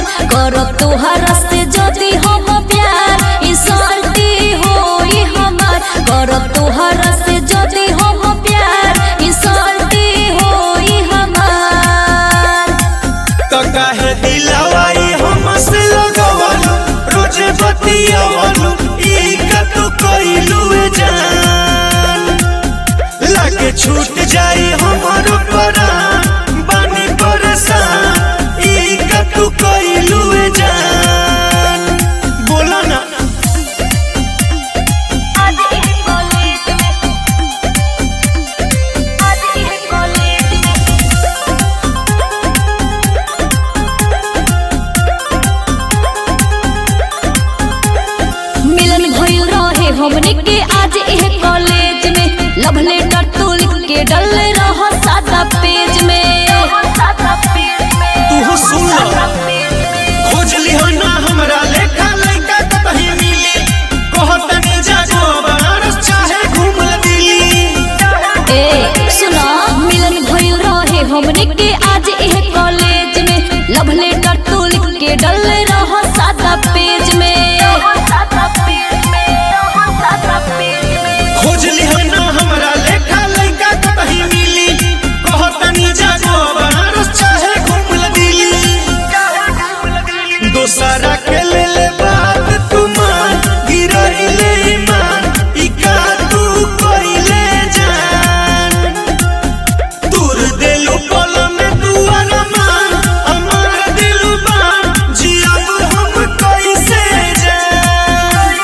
करब तोहरा से जदी हम प्यार इंसल्टी होई हमार करब तोहरा से जदी हम प्यार इंसल्टी होई हमार तो काहे दिलवाई हमसे लगवलू रोजे बतियावलू ई का तू कइलू ए जान लागे छूट जाई हमारो परान बानी परेशान ई का तू कइलू ए जान बोला ना आज इस कॉलेज में आज इस कॉलेज में मिलन भइल रहे हमने के आज एह कॉलेज में लव लेटर तू लिख के डल रह सादा पेज में तू सुन लो खोज लिहो ना हमरा लेखा लइका कहीं मिली कहतनी जागो बनारस चाहे घूमल दिल्ली ए सुना मिलन भइल रहे हमने के आज एह कॉलेज में लव लेटर तू लिख के डल रह सादा पेज में खोज लिहो ना हमरा लेखा लइका कहीं मिली कहतनी जागो बनारस चाहे घूमल दिल्ली दोसरा के ले ले बात तू मान गिरइले ईमान ई का तू कइले जान दूर दिलु पल में दुआर मान अमर दिलु बान जियब हम कैसे जान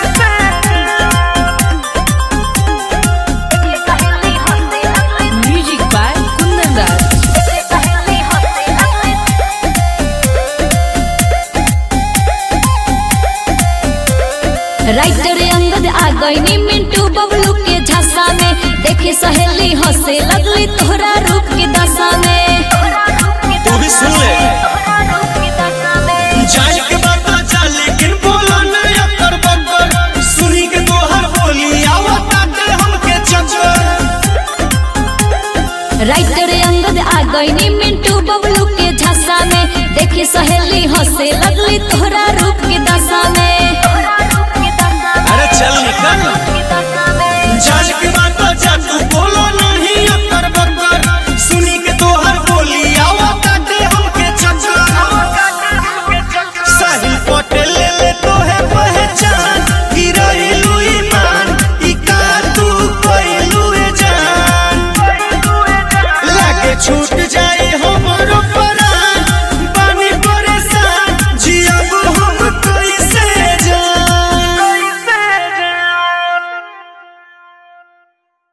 music by Kundan Raj writer Angad आ गईनी मिंटू बबलू के झांसा में देखे सहेली हंसे लगली तोहरा रूप के दशा में तू भी सुन ले जाए के बात जा लेकिन बोला ना अकर बकर सुनी के तोहर बोली आवत आके हमके चक्कर राइटर अंगद आ गईनी मिंटू बबलू के झांसा में देखे सहेली हंसे